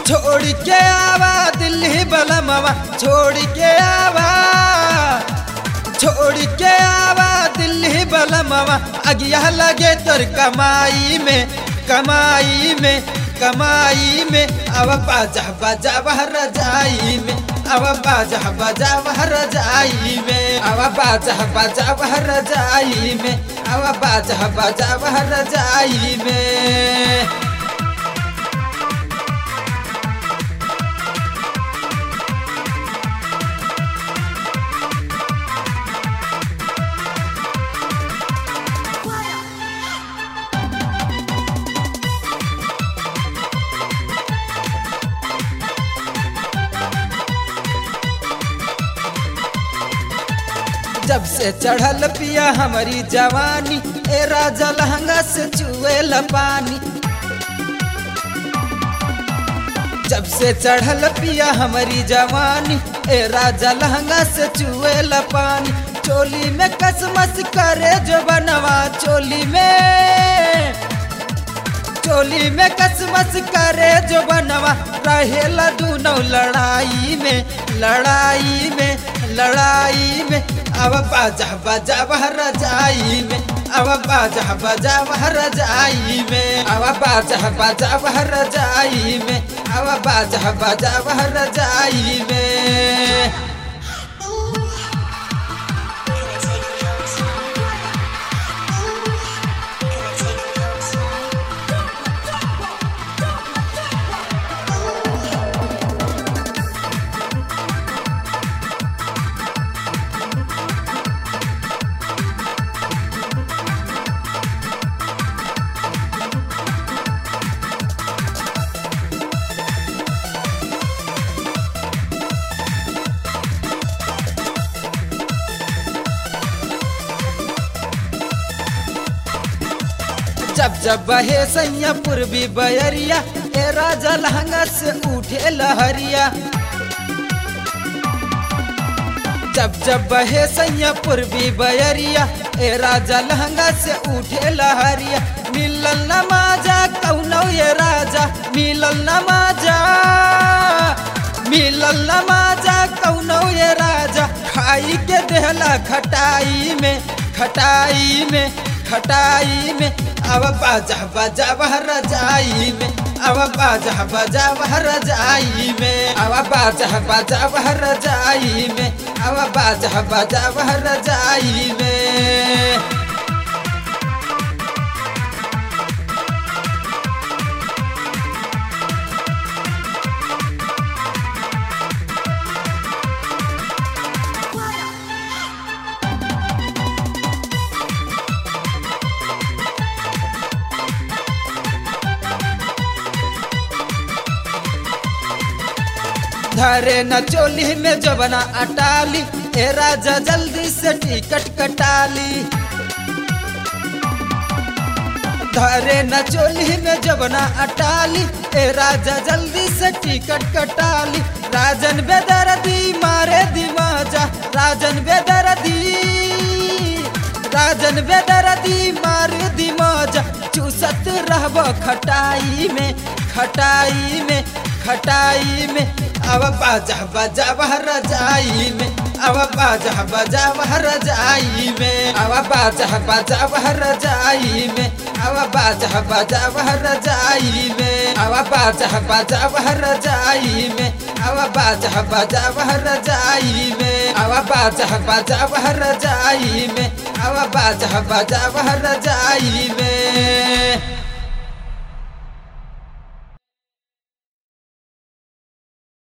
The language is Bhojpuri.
छोड़ के आवा दिल्ली बलमवा छोड़ के आवा छोड़ के आवा दिल्ली बलमवा अगिया लगे तोर कमाई में कमाई में कमाई में अब बाजा बाजा बहर जाई में अब बाजा बाजा बहर जाई में अब बाजा बाजा बहर जाई में अब बाजा बाजा बहर जाई में जब से चढ़ल पिया हमारी जवानी ए राजा लहंगा से चुएल पानी जब से चढ़ल पिया हमारी जवानी ए राजा लहंगा से चुएल पानी चोली में कसमस करे जो बनवा चोली में चोली में कसमस करे जो बनवा रहेला दूनों लड़ाई में लड़ाई में लड़ाई में अब बाजा बाजा बहर जाई में अब बाजा बाजा बहर जाई में अब बाजा बाजा बहर जाई में अब बाजा बाजा बहर जाई में जब जब बहे सैया पूर्वी बयरिया ए राजा लहंगा से उठे लहरिया जब जब बहे सैया पूर्वी बयरिया ए राजा लहंगा से उठे लहरिया मिलल नमाजा कौनो ये राजा मिलल नमाजा मिलल नमाजा कौनो ये राजा खाई के देहला खटाई में खटाई में खटाई में अब बाजा बाजा बहर जाई में अब बाजा बाजा बहर जाई में अब बाजा बाजा बहर जाई में अब बाजा बाजा बहर जाई में धरे न चोली में जबना अटाली ए राजा जल्दी से टिकट कटाली धरे न चोली में जबना अटाली ए राजा जल्दी से टिकट कटाली राजन बेदर्दी मारे दिमाजा राजन बेदर्दी राजन बेदर्दी मारे दिमाजा चूसत रहब खटाई में खटाई में खटाई में अब बाजा बाजा बहर जाई में अब बाजा बाजा बहर जाई में अब बाजा बाजा बहर जाई में अब बाजा बाजा बहर जाई में अब बाजा बाजा बहर जाई में अब बाजा बाजा बहर जाई में अब बाजा बाजा बहर जाई में अब बाजा बाजा बहर जाई में